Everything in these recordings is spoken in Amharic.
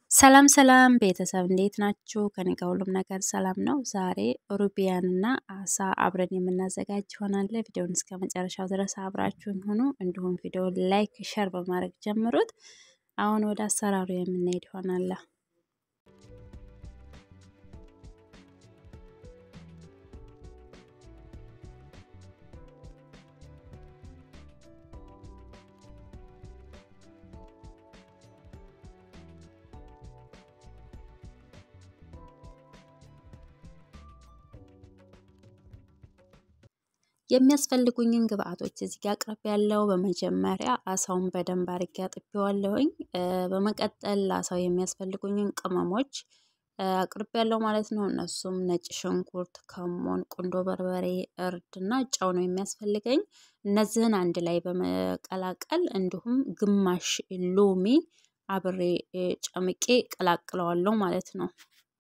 ሰላም ሰላም ቤተሰብ እንዴት ናችሁ? ከኔ ጋር ሁሉም ነገር ሰላም ነው። ዛሬ ሩቢያንና አሳ አብረን የምናዘጋጅ ይሆናል። ቪዲዮውን እስከ መጨረሻው ድረስ አብራችሁን ሁኑ። እንዲሁም ቪዲዮ ላይክ፣ ሸር በማድረግ ጀምሩት። አሁን ወደ አሰራሩ የምንሄድ ይሆናል። የሚያስፈልጉኝን ግብአቶች እዚህ ጋር አቅርብ ያለው በመጀመሪያ አሳውን በደንብ አርጌ አጥቤዋለሁኝ። በመቀጠል ለአሳው የሚያስፈልጉኝን ቅመሞች አቅርብ ያለው ማለት ነው። እነሱም ነጭ ሽንኩርት፣ ከሞን፣ ቁንዶ በርበሬ፣ እርድ እና ጨው ነው የሚያስፈልገኝ። እነዚህን አንድ ላይ በመቀላቀል እንዲሁም ግማሽ ሎሚ አብሬ ጨምቄ ቀላቅለዋለሁ ማለት ነው።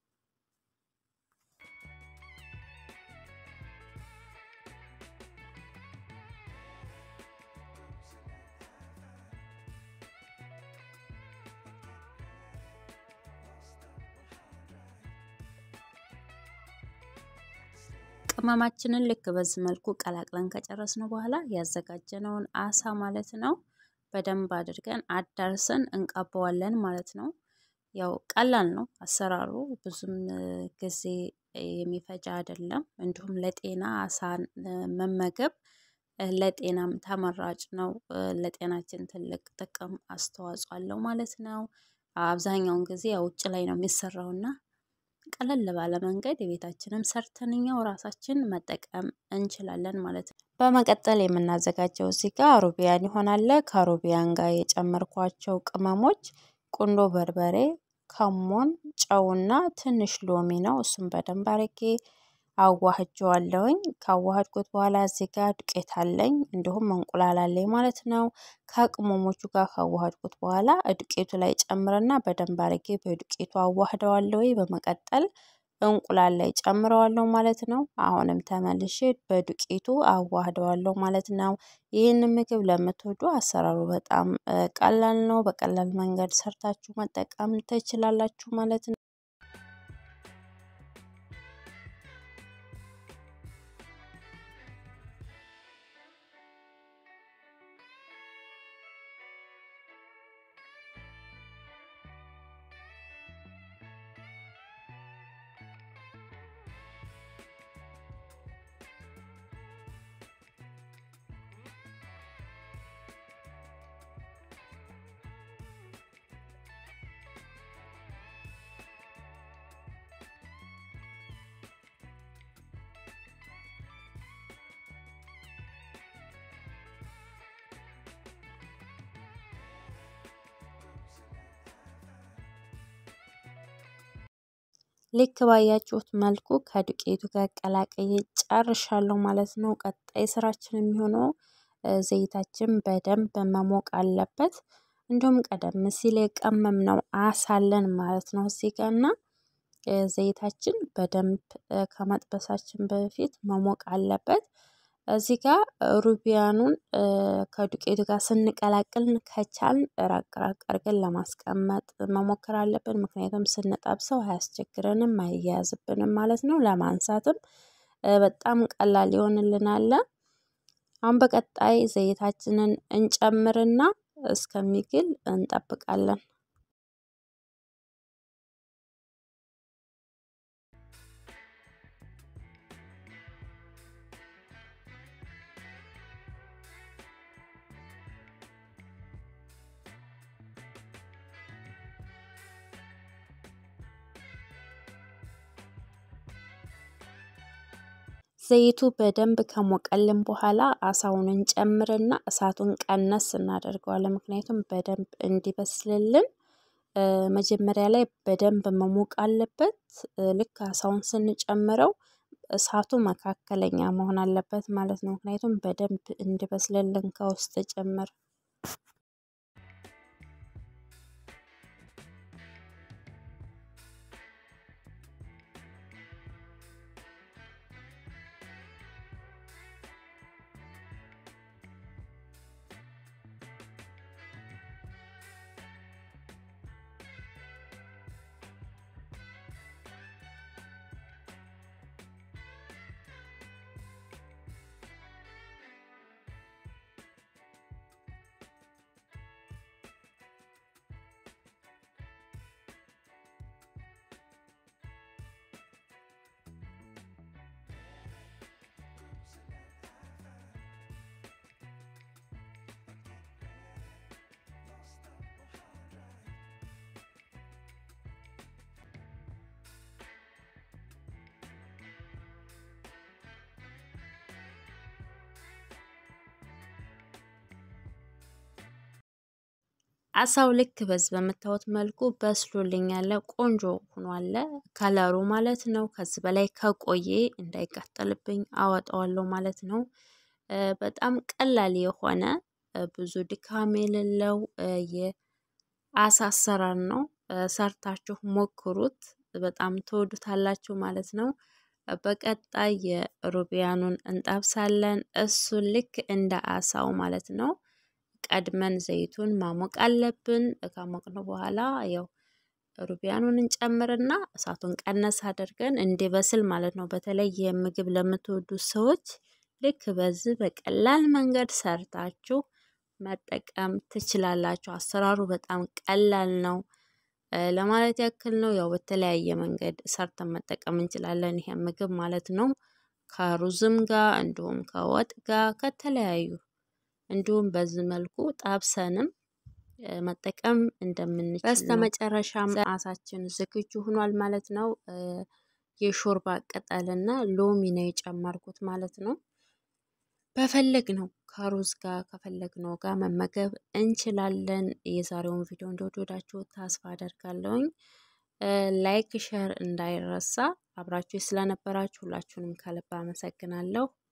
ቅመማችንን ልክ በዚህ መልኩ ቀላቅለን ከጨረስን በኋላ ያዘጋጀነውን አሳ ማለት ነው በደንብ አድርገን አዳርሰን እንቀባዋለን ማለት ነው። ያው ቀላል ነው አሰራሩ፣ ብዙም ጊዜ የሚፈጃ አይደለም። እንዲሁም ለጤና አሳን መመገብ ለጤናም ተመራጭ ነው። ለጤናችን ትልቅ ጥቅም አስተዋጽኦ አለው ማለት ነው። አብዛኛውን ጊዜ ውጭ ላይ ነው የሚሰራውና ቀለል ባለ መንገድ የቤታችንም ሰርተን እኛው ራሳችን መጠቀም እንችላለን ማለት ነው። በመቀጠል የምናዘጋጀው እዚህ ጋር ሩቢያን ይሆናል። ከሩቢያን ጋር የጨመርኳቸው ቅመሞች ቁንዶ በርበሬ፣ ከሞን፣ ጨውና ትንሽ ሎሚ ነው። እሱም በደንብ አርጌ አዋህጀዋለሁኝ። ካዋሃድኩት በኋላ እዚህ ጋር ዱቄት አለኝ እንዲሁም እንቁላል አለኝ ማለት ነው። ከቅመሞቹ ጋር ካዋሃድኩት በኋላ ዱቄቱ ላይ ጨምርና በደንብ አርጌ በዱቄቱ አዋህደዋለሁ። በመቀጠል እንቁላል ላይ ጨምረዋለሁ ማለት ነው። አሁንም ተመልሼ በዱቄቱ አዋህደዋለሁ ማለት ነው። ይህንን ምግብ ለምትወዱ አሰራሩ በጣም ቀላል ነው። በቀላል መንገድ ሰርታችሁ መጠቀም ትችላላችሁ ማለት ነው። ልክ ባያችሁት መልኩ ከዱቄቱ ጋር ቀላቅዬ ጨርሻለሁ ማለት ነው። ቀጣይ ስራችን የሚሆነው ዘይታችን በደንብ መሞቅ አለበት። እንዲሁም ቀደም ሲል የቀመምነው አሳለን ማለት ነው እዚህ ጋር እና ዘይታችን በደንብ ከመጥበሳችን በፊት መሞቅ አለበት። እዚህ ጋር ሩቢያኑን ከዱቄቱ ጋር ስንቀላቅል ከቻልን ራቅ ራቅ አድርገን ለማስቀመጥ መሞከር አለብን። ምክንያቱም ስንጠብሰው አያስቸግረንም፣ አይያያዝብንም ማለት ነው። ለማንሳትም በጣም ቀላል ይሆንልናል። አሁን በቀጣይ ዘይታችንን እንጨምርና እስከሚግል እንጠብቃለን። ዘይቱ በደንብ ከሞቀልን በኋላ አሳውን እንጨምርና እሳቱን ቀነስ እናደርገዋለን። ምክንያቱም በደንብ እንዲበስልልን መጀመሪያ ላይ በደንብ መሞቅ አለበት። ልክ አሳውን ስንጨምረው እሳቱ መካከለኛ መሆን አለበት ማለት ነው። ምክንያቱም በደንብ እንዲበስልልን ከውስጥ ጭምር አሳው ልክ በዚህ በምታዩት መልኩ በስሎልኝ ያለ ቆንጆ ሆኗል ከለሩ ማለት ነው። ከዚህ በላይ ከቆየ እንዳይቃጠልብኝ አወጣዋለሁ ማለት ነው። በጣም ቀላል የሆነ ብዙ ድካም የሌለው የአሳ አሰራር ነው። ሰርታችሁ ሞክሩት፣ በጣም ትወዱታላችሁ ማለት ነው። በቀጣይ የሩቢያኑን እንጠብሳለን። እሱን ልክ እንደ አሳው ማለት ነው። ቀድመን ዘይቱን ማሞቅ አለብን። ካሞቅነው በኋላ ያው ሩቢያኑን እንጨምርና እሳቱን ቀነስ አድርገን እንዲበስል ማለት ነው። በተለይ የምግብ ለምትወዱ ሰዎች ልክ በዚህ በቀላል መንገድ ሰርታችሁ መጠቀም ትችላላችሁ። አሰራሩ በጣም ቀላል ነው ለማለት ያክል ነው። ያው በተለያየ መንገድ ሰርተን መጠቀም እንችላለን ይሄ ምግብ ማለት ነው። ከሩዝም ጋር እንዲሁም ከወጥ ጋር ከተለያዩ እንዲሁም በዚህ መልኩ ጣብሰንም መጠቀም እንደምንችል በስተመጨረሻም አሳችን ዝግጁ ሆኗል ማለት ነው። የሾርባ ቅጠልና ሎሚ ነው የጨመርኩት ማለት ነው። በፈለግ ነው ከሩዝ ጋር ከፈለግነው ጋር መመገብ እንችላለን። የዛሬውን ቪዲዮ እንደወደዳችሁ ተስፋ አደርጋለሁኝ። ላይክ ሸር እንዳይረሳ። አብራችሁ ስለነበራችሁ ሁላችሁንም ከልብ አመሰግናለሁ።